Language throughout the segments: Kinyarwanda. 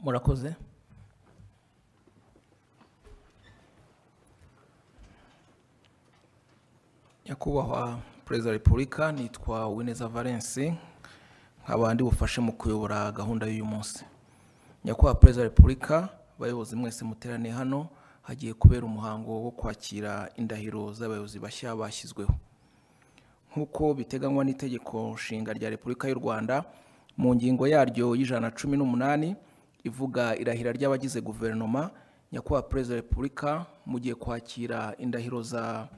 murakoze nyakubahwa perezida wa repubulika nitwa wineza valensi nkaba ndi bufashe mu kuyobora gahunda y'uyu munsi nyakubahwa perezida wa repubulika abayobozi mwese muteraniye hano hagiye kubera umuhango wo kwakira indahiro z'abayobozi bashya bashyizweho nk'uko biteganywa n'itegeko nshinga rya repubulika y'u rwanda mu ngingo yaryo y'ijana na cumi n'umunani ivuga irahira ry'abagize guverinoma nyakubahwa perezida wa repubulika mugiye kwakira indahiro za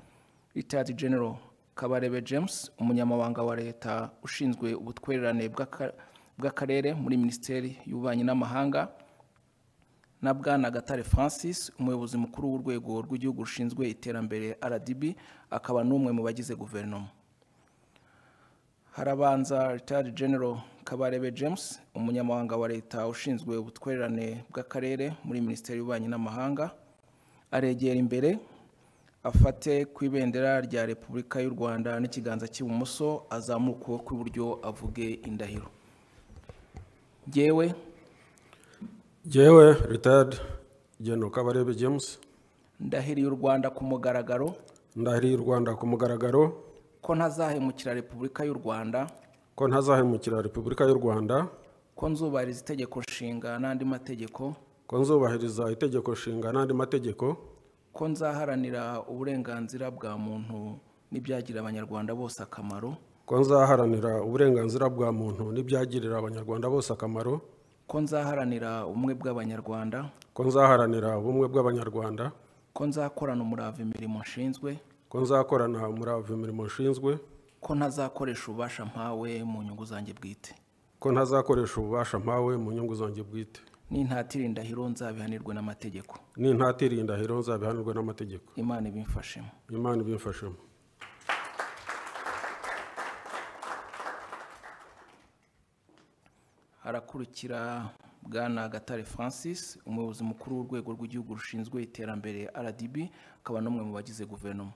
ritayadi genero kabarebe james umunyamabanga wa leta ushinzwe ubutwererane bw'aka- bw'akarere muri minisiteri y'ububanyi n'amahanga na bwana gatare francis umuyobozi mukuru w'urwego rw'igihugu rushinzwe iterambere rdb akaba n'umwe mu bagize guverinoma harabanza ritayari genero kabarebe james umunyamabanga wa leta ushinzwe ubutwererane bw'akarere muri minisiteri y'ububanyi n'amahanga aregera imbere afate ku ibendera rya repubulika y'u rwanda n'ikiganza cy'ibumoso azamura ukuboko kw'iburyo avuge indahiro ngewe jyewe ritayadi genero kabarebe james ndahiriye u rwanda ku mugaragaro ndahiriye u rwanda ku mugaragaro ko ntazahemukira repubulika y'u rwanda ko ntazahemukira repubulika y'u rwanda ko nzubahiriza itegeko nshinga n'andi mategeko ko nzubahiriza itegeko nshinga n'andi mategeko ko nzaharanira uburenganzira bwa muntu n'ibyagirira abanyarwanda bose akamaro ko nzaharanira uburenganzira bwa muntu n'ibyagirira abanyarwanda bose akamaro ko nzaharanira ubumwe bw'abanyarwanda ko nzaharanira ubumwe bw'abanyarwanda ko nzakorana umurava imirimo nshinzwe ko nzakorana umurava imirimo nshinzwe ko ntazakoresha ububasha mpawe mu nyungu zanjye bwite ko ntazakoresha ububasha mpawe mu nyungu zanjye bwite n'intatira indahiro nzabihanirwe n'amategeko n'intatira indahiro nzabihanirwa n'amategeko imana ibimfashemo imana ibimfashemo harakurikira bwana gatare francis umuyobozi mukuru w'urwego rw'igihugu rushinzwe iterambere rdb akaba n'umwe mu bagize guverinoma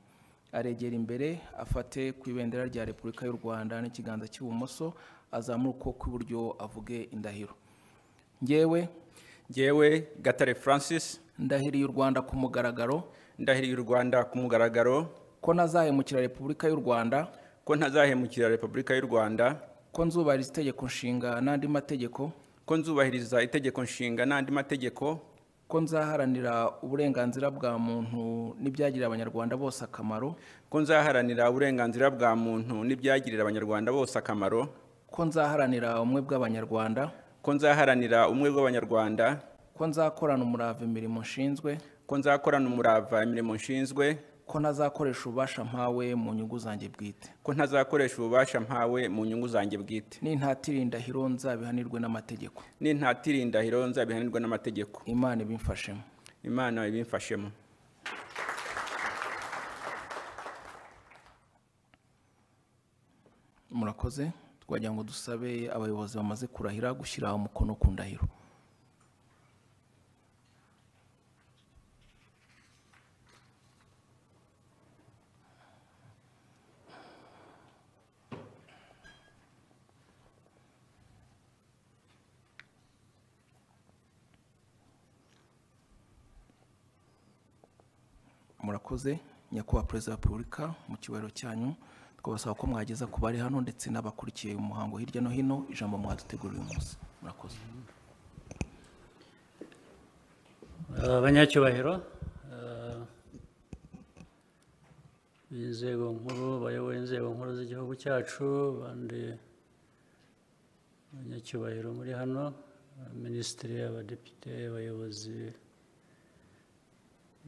aregera imbere afate ku ibendera rya repubulika y'u rwanda n'ikiganza cy'ibumoso azamura ukuboko kw'iburyo avuge indahiro ngewe jyewe gatare francis ndahiriye u rwanda ku mugaragaro ndahiriye u rwanda ku mugaragaro ko ntazahemukira repubulika y'u rwanda ko ntazahemukira repubulika y'u rwanda ko nzubahiriza itegeko nshinga n'andi mategeko ko nzubahiriza itegeko nshinga n'andi mategeko ko nzaharanira uburenganzira bwa muntu n'ibyagirira abanyarwanda bose akamaro ko nzaharanira uburenganzira bwa muntu n'ibyagirira abanyarwanda bose akamaro ko nzaharanira ubumwe bw'abanyarwanda ko nzaharanira ubumwe bw'abanyarwanda ko nzakorana umurava imirimo nshinzwe ko nzakorana umurava imirimo nshinzwe ko ntazakoresha ububasha mpawe mu nyungu zanjye bwite ko ntazakoresha ububasha mpawe mu nyungu zanjye bwite n'intatira indahiro nzabihanirwe n'amategeko n'intatira indahiro nzabihanirwa n'amategeko imana ibimfashemo imana ibimfashemo murakoze twagira ngo dusabe abayobozi bamaze kurahira gushyira umukono ku ndahiro murakoze nyakubahwa perezida wa repubulika mu kibariro cyanyu twabasaba ko mwageza ku bari hano ndetse n'abakurikiye umuhango hirya no hino ijambo mwaduteguriye uyu munsi murakoze Eh, banyacyubahiro eh, b'inzego nkuru bayoboye inzego nkuru z'igihugu cyacu bandi banyacyubahiro muri hano minisitiri abadepite abayobozi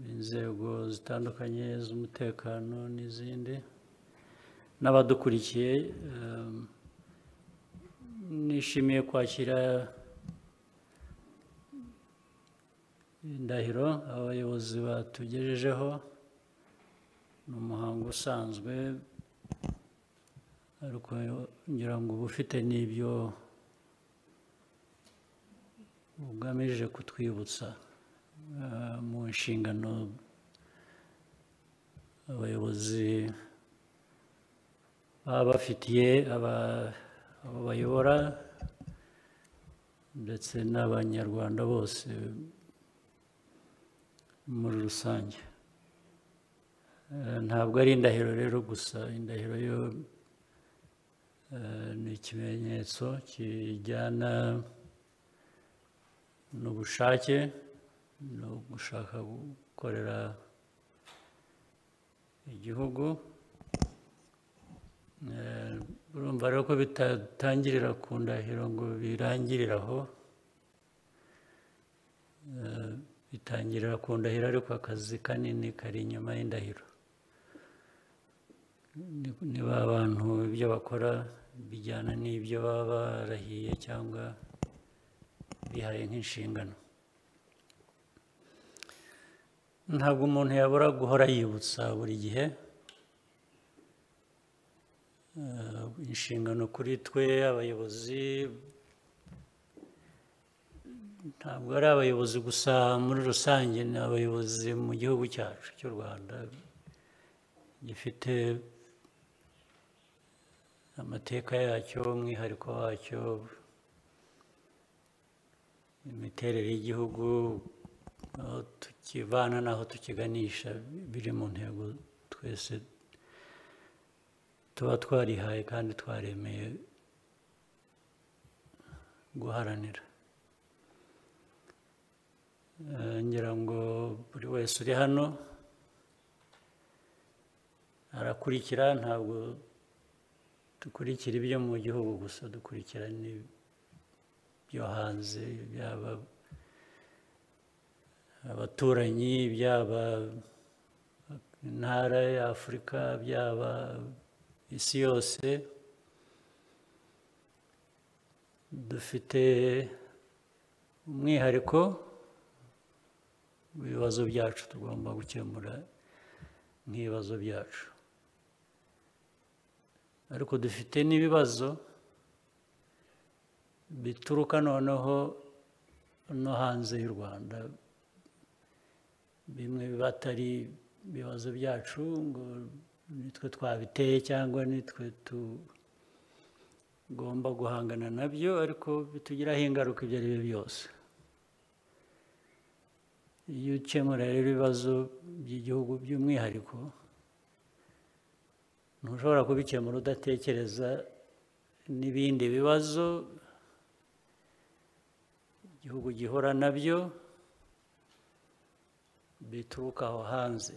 b'inzego zitandukanye z'umutekano n'izindi n'abadukurikiye eh, nishimiye kwakira indahiro abayobozi batugejejeho ni umuhango usanzwe ariko ngira ngo uba ufite n'ibyo ugamije kutwibutsa eh, mu nshingano abayobozi baba bafitiye aba- abo bayobora ndetse n'abanyarwanda bose muri rusange Eh, ntabwo ari indahiro rero gusa indahiro yo eh, ni ikimenyetso kijyana n'ubushake no gushaka gukorera igihugu Eh, urumva rero ko bitatangirira ku ndahiro ngo birangirire aho Eh, bitangirira ku ndahiro ariko akazi kanini kari inyuma y'indahiro Ni- niba abantu ibyo bakora bijyana n'ibyo baba barahiye cyangwa bihaye nk'inshingano ntabwo umuntu yabura guhora yibutsa buri gihe eh, inshingano kuri twe abayobozi ntabwo ari abayobozi gusa muri rusange ni abayobozi mu gihugu cyacu cy'u rwanda gifite amateka yacyo umwihariko wacyo imiterere y'igihugu aho tukivana n'aho tukiganisha biri mu ntego twese tuba twarihaye kandi twaremeye guharanira Eh, ngira ngo buri wese uri hano arakurikira ntabwo dukurikira ibyo mu gihugu gusa dukurikira n'ibyo hanze byaba abaturanyi byaba intara ya afurika byaba isi yose dufite umwihariko ibibazo byacu tugomba gukemura nk'ibibazo byacu ariko dufite n'ibibazo bituruka noneho no hanze y'u rwanda bimwe biba atari ibibazo byacu ngo nitwe twabiteye cyangwa nitwe tugomba guhangana nabyo ariko bitugiraho ingaruka ibyo ari byo byose iyo ukemura rero ibibazo by'igihugu by'umwihariko ntushobora kubikemura udatekereza n'ibindi bibazo igihugu gihura nabyo bituruka aho hanze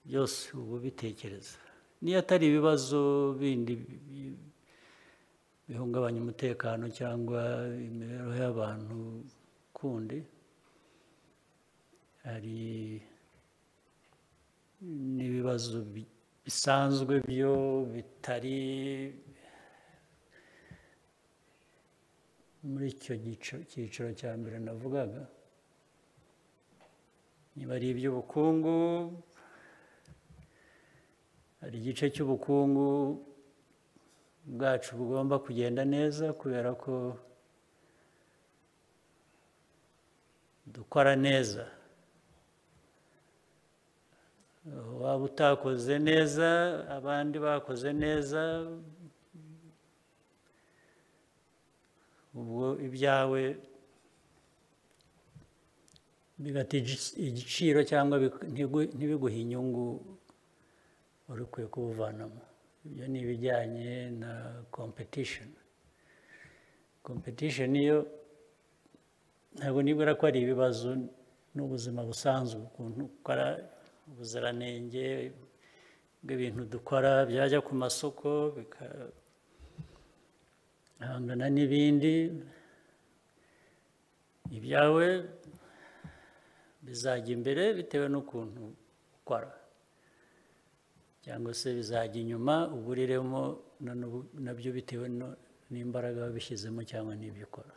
byose uba ubitekereza niyo atari ibibazo bindi bi- bihungabanya umutekano cyangwa imibereho y'abantu kundi hari n'ibibazo bi- bisanzwe byo bitari muri icyo gico- cyiciro cya mbere navugaga niba ari iby'ubukungu hari igice cy'ubukungu bwacu bugomba kugenda neza kubera ko dukora neza waba utakoze neza abandi bakoze neza ubwo ibyawe bigata igic- igiciro cyangwa bik- ntigu- ntibiguhe inyungu wari ukwiye kubuvanamo ibyo ni ibijyanye na competition competition iyo ntabwo nibwira ko ari ibibazo n'ubuzima busanzwe ukuntu ukora ubuziranenge bw'ibintu dukora byajya ku masoko bikahangana n'ibindi ibyawe bizajya imbere bitewe n'ukuntu ukora cyangwa se bizajya inyuma uburiremo na n'ubu- nabyo bitewe no- n'imbaraga wabishyizemo cyangwa n'ibyo ukora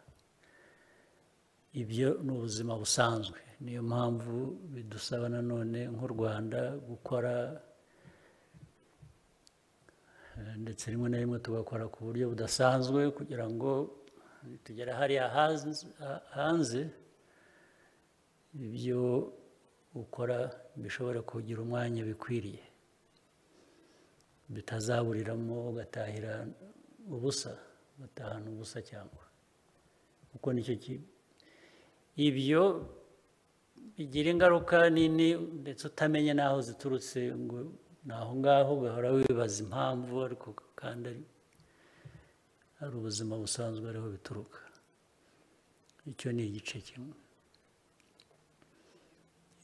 ibyo ni ubuzima busanzwe niyo mpamvu bidusaba nanone nk'u rwanda gukora eh, ndetse rimwe na rimwe tugakora ku buryo budasanzwe kugira ngo tugere hariya hanze- ha- hanze ibyo ukora bishobore kugira umwanya bikwiriye bitazaburiramo ugatahira ubusa ugatahana ubusa cyangwa kuko nicyo ki- ibyo bigira ingaruka nini ndetse utamenye n'aho ziturutse ngo ni aho ngaho ugahora wibaza impamvu ariko kandi ari ari ubuzima busanzwe ariho bituruka icyo ni igice kimwe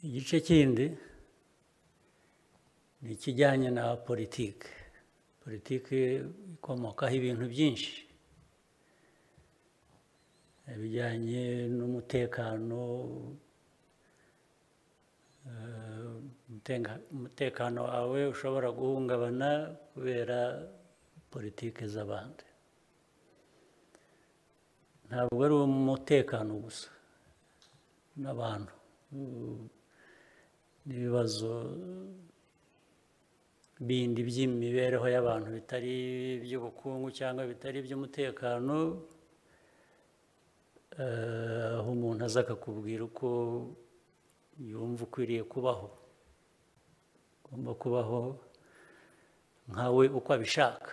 igice kindi ni ikijyanye na politiki politiki ikomokaho ibintu byinshi ibijyanye n'umutekano eh, umutenga- umutekano wawe ushobora guhungabana kubera politiki z'abandi ntabwo ari umutekano gusa n'abantu mm, n'ibibazo bindi by'imibereho y'abantu bitari iby'ubukungu cyangwa bitari iby'umutekano eh, aho umuntu aza akakubwira uko yumva ukwiriye kubaho ugomba kubaho nkawe uko abishaka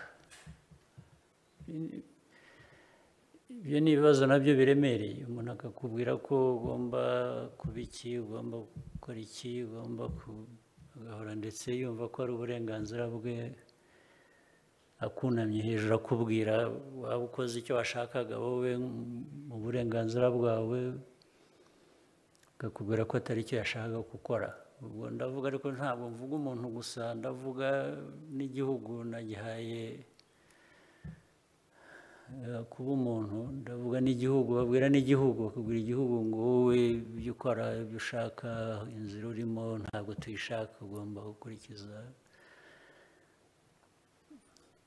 ibyo ni ibibazo nabyo biremereye umuntu akakubwira ko ugomba kuba iki ugomba gukora iki ugomba ku- agahora ndetse yumva ko ari uburenganzira bwe akunamye hejuru akubwira waba ukoze icyo washakaga wowe mu burenganzira bwawe akakubwira ko atari icyo yashakaga gukora ubwo ndavuga ariko ntabwo mvuga umuntu gusa ndavuga n'igihugu nagihaye eh, kuba umuntu ndavuga n'igihugu babwira n'igihugu bakubwira igihugu ngo wowe ibyo ukora ibyo ushaka inzira urimo ntabwo tuyishaka ugomba gukurikiza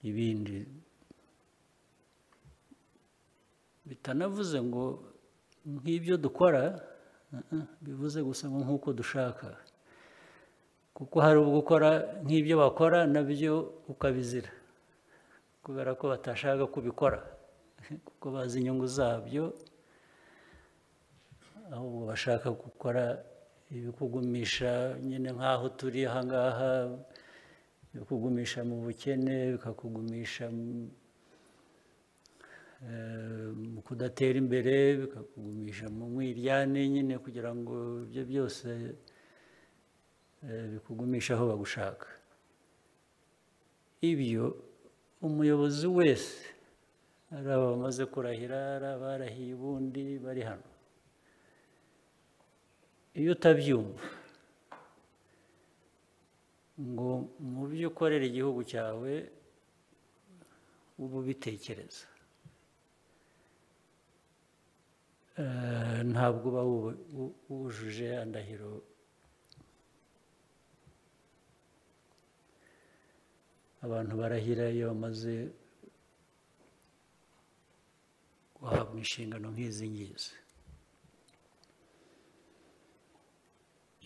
ibindi bitanavuze ngo nk'ibyo dukora uh-uh, bivuze gusa ngo nk'uko dushaka kuko hari ubwo ukora nk'ibyo bakora nabyo ukabizira kubera ko batashaka kubikora kuko bazi inyungu zabyo ahubwo bashaka gukora ibikugumisha nyine nk'aho turi aha ngaha bikugumisha mu bukene bikakugumisha mu- eh, mu kudatera imbere bikakugumisha mu mwiryane nyine kugira ngo ibyo byose eh, bikugumisha aho bagushaka ibyo umuyobozi wese ari aba bamaze kurahira ari abarahiye ubundi bari hano iyo utabyumva ngo mu byo ukorera igihugu cyawe uba ubitekereza Eh, ntabwo uba wu- wu- wujuje andahiro abantu barahira iyo bamaze guhabwa inshingano nk'izi ngizi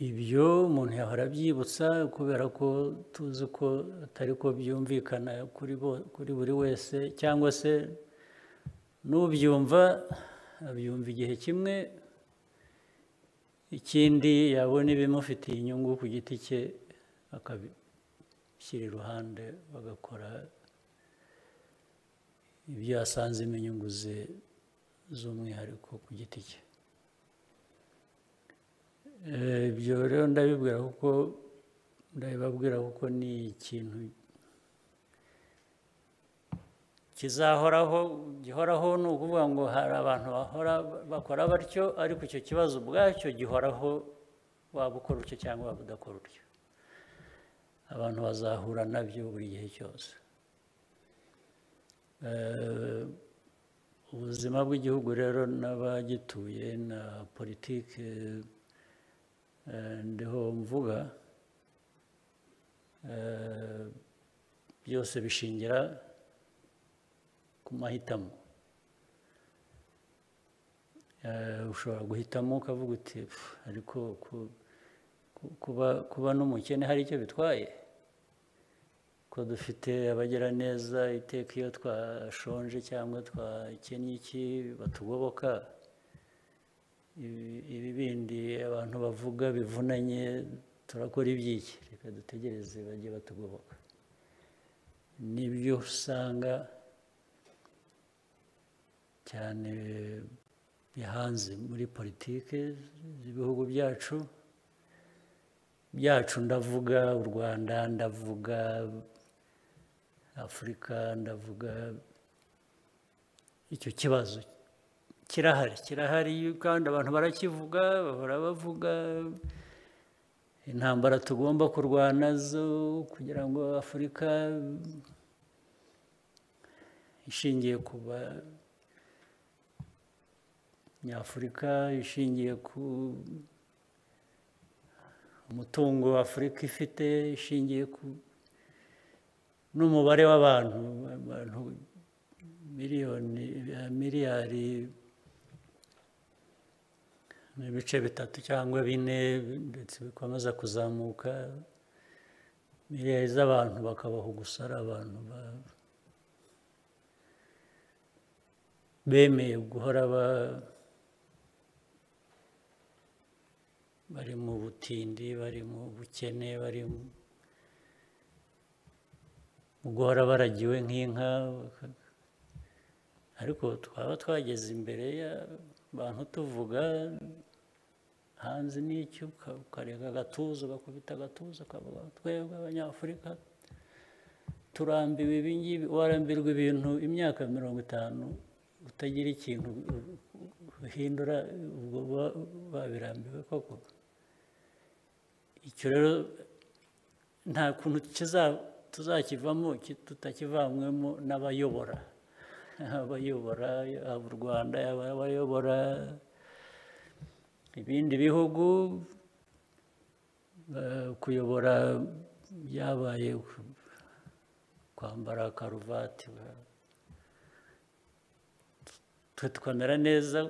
ibyo umuntu yahora abyibutsa kubera ko tuzi ko atari ko byumvikana kuri bo- kuri buri wese cyangwa se n'ubyumva abyumva igihe kimwe ikindi yabona ibimufitiye inyungu ku giti cye akabi shyira iruhande bagakora ibyo yasanzemo inyungu ze z'umwihariko ku giti cye Eh, ibyo rero ndabibwira kuko ndabibabwira kuko ni ikintu kizahoraho gihoraho ni ukuvuga ngo hari abantu bahora bakora batyo ariko icyo kibazo ubwacyo gihoraho waba ukora utyo cyangwa waba udakora utyo abantu bazahura nabyo buri gihe cyose Eh, ubuzima bw'igihugu rero n'abagituye na politiki eh, ndiho mvuga eh, byose bishingira ku mahitamo Eh, ushobora guhitamo ukavuga uti "Pfu, ariko ku- ku- kuba kuba n'umukene hari icyo bitwaye ko dufite abagira neza iteka iyo twashonje cyangwa twakennye iki batugoboka Ibi- ibi bindi abantu bavuga bivunanye turakora iby'iki reka dutegereze bajye batugoboka nibyo usanga cyane bihanze muri politiki z'ibihugu byacu byacu ndavuga u rwanda ndavuga afurika ndavuga icyo kibazo kirahari kirahari kandi abantu barakivuga bahora bavuga intambara tugomba kurwana zo kugira ngo afurika ishingiye ku ba- nyafurika ishingiye ku umutungo afurika ifite ishingiye ku n'umubare w'abantu abantu miliyoni miliyari n'ibice bitatu cyangwa bine ndetse bikomeza kuzamuka miliyari z'abantu bakabaho gusa ari abantu ba- bemeye guhora ba- bari mu butindi bari mu bukene bari mu mu guhora baragiwe nk'inka baka- ariko twaba twageze imbere y'abantu tuvuga hanze n'icyo uka- ukarega agatuza ugakubita agatuza ukavuga twebwe abanyafurika turambiwe ibi ngibi warambirwa ibintu imyaka mirongo itanu utagira ikintu uhindura ubwo uba- babirambiwe koko icyo rero nta kuntu kiza- tuzakivamo ki- tutakivanyemo n'abayobora abayobora yaba u rwanda yaba abayobora ibindi bihugu eh, kuyobora byabaye kwambara karuvati twe tukamera neza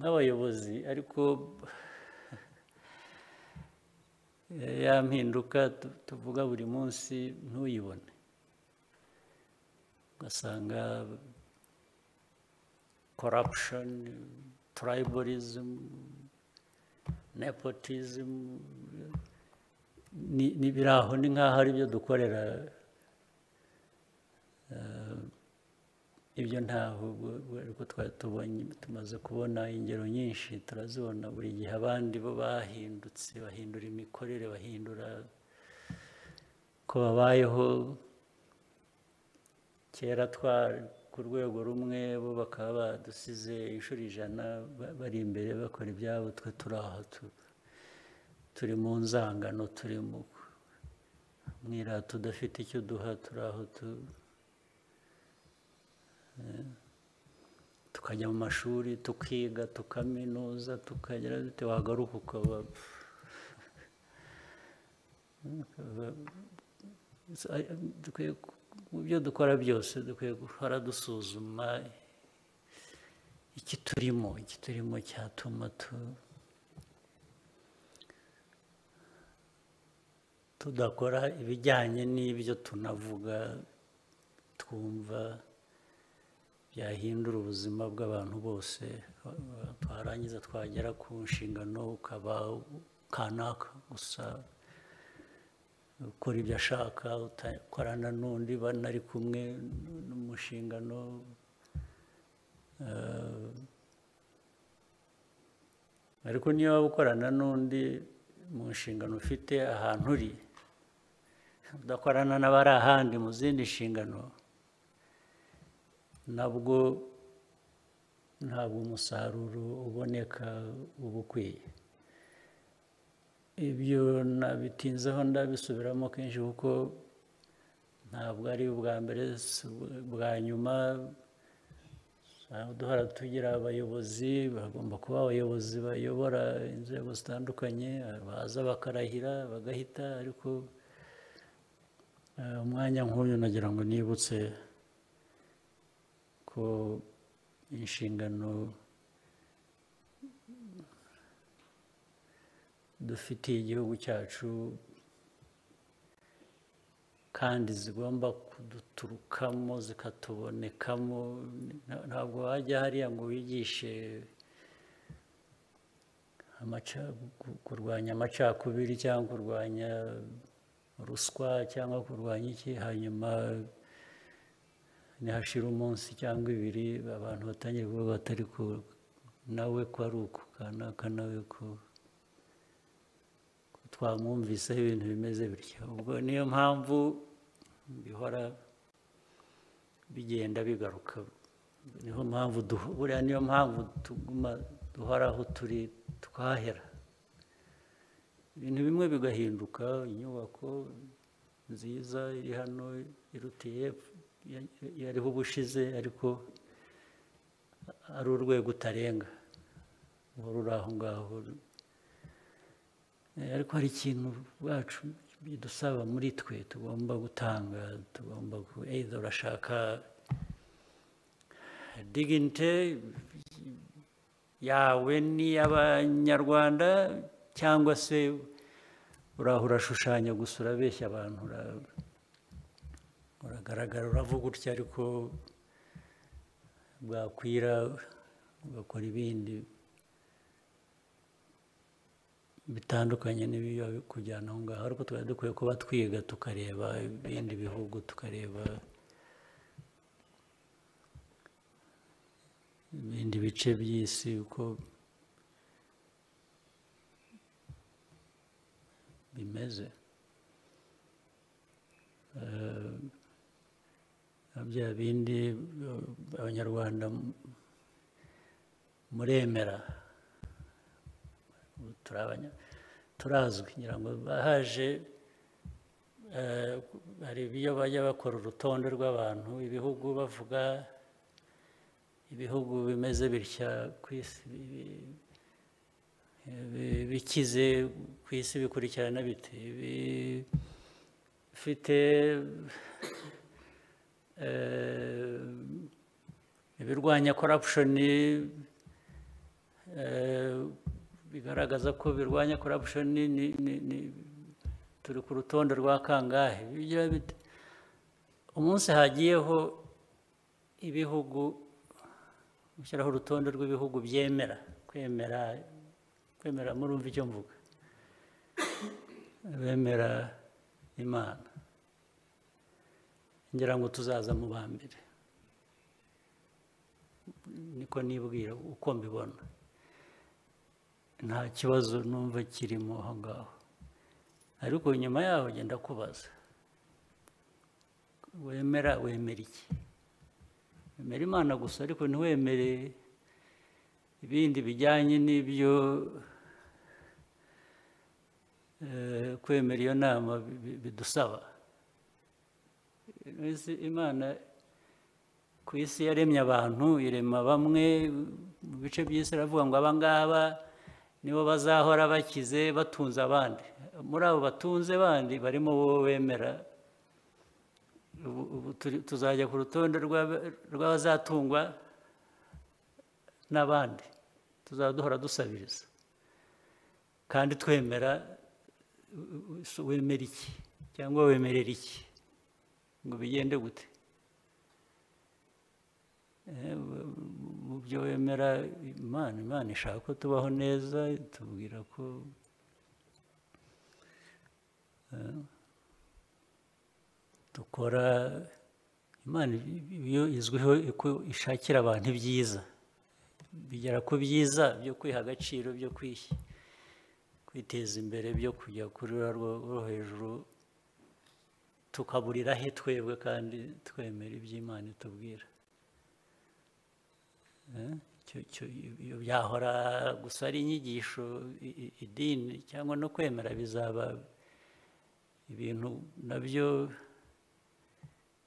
nk'abayobozi ariko eh, ya mpinduka tu- tuvuga buri munsi ntuyibone ugasanga corruption tribalism nepotism ni ni biri aho ni nk'aho ari byo dukorera ibyo ntaho ariko twari tubonye tumaze kubona ingero nyinshi turazibona buri gihe abandi bo bahindutse bahindura imikorere bahindura ko babayeho kera twari ku rwego rumwe bo bakaba badusize inshuro ijana ba- bari imbere bakora ibyabo twe turi aho tu- turi mu nzangano turi mu mwirata udafite icyo duha turi aho tu tukajya mu mashuri tukiga tukaminuza tukagera dute wagaruka ukaba dukwiye ku- mu byo dukora byose dukwiye guhora dusuzuma iki turimo iki turimo cyatuma tu- tudakora ibijyanye n'ibyo tunavuga twumva byahindura ubuzima bw'abantu bose ba- ba- twarangiza twagera ku nshingano ukaba kanaka gusa ukora ibyo ashaka utakorana n'undi banari kumwe n'umushingano eh, ariko niyo waba ukorana n'undi mu nshingano ufite ahantu uri udakorana n'abari ahandi mu zindi nshingano nabwo ntabwo umusaruro uboneka uba ukwiye ibyo nabitinzeho ndabisubiramo kenshi kuko ntabwo ari ubwa mbere si ubwa nyuma duhora tugira abayobozi bagomba kuba abayobozi bayobora inzego zitandukanye baza bakarahira bagahita ariko eh, umwanya nk'uyu nagira ngo nibutse ko inshingano dufitiye igihugu cyacu kandi zigomba kuduturukamo zikatubonekamo nta- ntabwo wajya hariya ngo wigishe amaca- gu- kurwanya amacakubiri cyangwa kurwanya ruswa cyangwa kurwanya iki hanyuma nihashira umunsi cyangwa ibiri abantu batangiye kuvuga batari ku nawe ko ari uku kanaka nawe ko ko twamwumviseho ibintu bimeze bityo ubwo niyo mpamvu bihora bigenda bigaruka niho mpamvu duho- buriya niyo mpamvu tuguma duhora aho turi twahera ibintu bimwe bigahinduka inyubako nziza iri hano irutiye yariho ubushize ariko ari urwego utarenga uba ruri aho ngaho Eh, ariko hari ikintu bacu bidusaba muri twe tugomba gutanga tugomba ku either urashaka dignity yawe n'iy'abanyarwanda cyangwa se uraho urashushanya gusa urabeshya abantu ura- uragaragara uravuga utya ariko bwakwira ugakora ibindi bitandukanye n'ibiba kujyana aho ngaho ariko twari dukwiye kuba twiga tukareba ibindi bihugu tukareba ibindi bice by'isi uko bimeze Eh, na bya bindi eh, abanyarwanda m- muremera ubu turi abanya- turazwi ngira ngo bahaje eh, hari ibyo bajya bakora urutonde rw'abantu ibihugu bavuga ibihugu bimeze bitya ku isi ibi- ibi- bikize ku isi bikurikirana bite ibi- bifite eh, ibirwanya korapshoni bigaragaza ko birwanya korapshoni turi ku rutonde rwa kangahe Ibyo biba bite? umunsi hagiyeho ibihugu gushyiraho urutonde rw'ibihugu byemera kwemera kwemera murumva icyo mvuga bemera imana ngira ngo tuzaza mu ba mbere niko nibwira uko mbibona nta kibazo numva kirimo aho ngaho ariko nyuma yaho ugenda kubaza wemera wemera iki wemera imana gusa ariko ntiwemere ibindi bijyanye n'ibyo eh, kwemera iyo nama bi- bi- bidusaba Ese imana ku isi yaremye abantu irema bamwe mu bice by'isi aravuga ngo aba ngaba nibo bazahora bakize batunze abandi muri abo batunze bandi barimo wowe wemera ubu ubu turi- tuzajya ku rutonde rw'aba- rw'abazatungwa n'abandi tuzaba duhora dusabiriza kandi twemera u- u- wemera iki cyangwa wemerera iki ngo bigende gute Eh, mu- mu- mu byo wemera imana imana ishaka ko tubaho neza itubwira ko eh, dukora imana iyo izwiho ko ishakira abantu ibyiza bigera ku byiza byo kwiha agaciro byo kwishyi kwiteza imbere byo kujya kuri ruriya rwo- rwo hejuru tukaburira he twebwe kandi twemera iby'imana itubwira Eh, icyo- icyo- ibyo byahora gusa ari inyigisho i- i- idini cyangwa no kwemera bizaba ibintu nabyo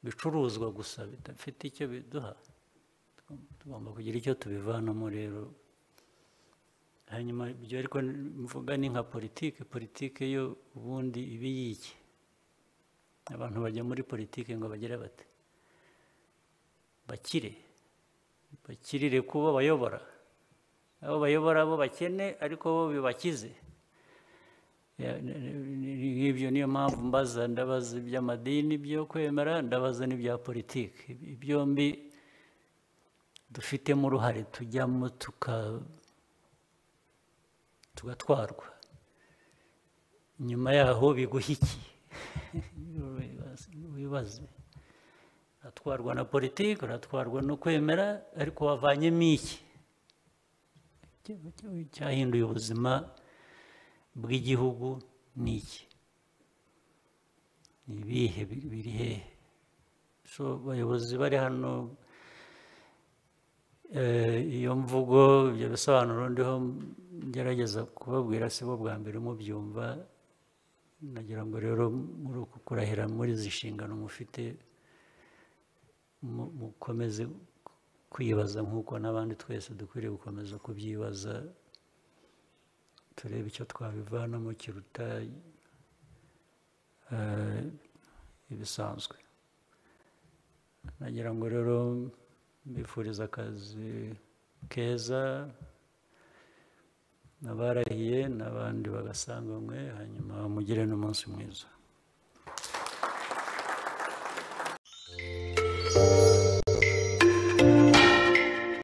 bicuruzwa gusa bidafite icyo biduha tugomba kugira icyo tubivanamo rero hanyuma ibyo ariko mvuga ni nka politiki politiki yo ubundi iba iyiki abantu bajya muri politiki ngo bagire bate bakire bakirire kuba bayobora abo bayobora bo bakene ariko bo bibakize Ya, ni- ni- ni- ngibyo niyo mpamvu mbaza ndabaza iby'amadini byo kwemera ndabaza n'ibya politiki Ibi- byombi dufitemo uruhare tujyamo tuka tugatwarwa nyuma yaho biguha iki wibaze uratwarwa na politiki uratwarwa no kwemera ariko wavanyemo iki Icya- icya- icyahinduye ubuzima bw'igihugu ni iki ni ibihe biri biri hehe so abayobozi bari hano Eh, iyo mvugo ibyo bisobanuro ndiho ngerageza kubabwira si bo bwa mbere mubyumva nagira ngo rero muri uku kurahira muri izi nshingano mufite mu- mukomeze kwibaza nk'uko n'abandi twese dukwiriye gukomeza kubyibaza turebe icyo twabivanamo kiruta eh, ibisanzwe nagira ngo rero mbifuriza akazi keza n'abarahiye n'abandi bagasanganywe hanyuma mugire n'umunsi mwiza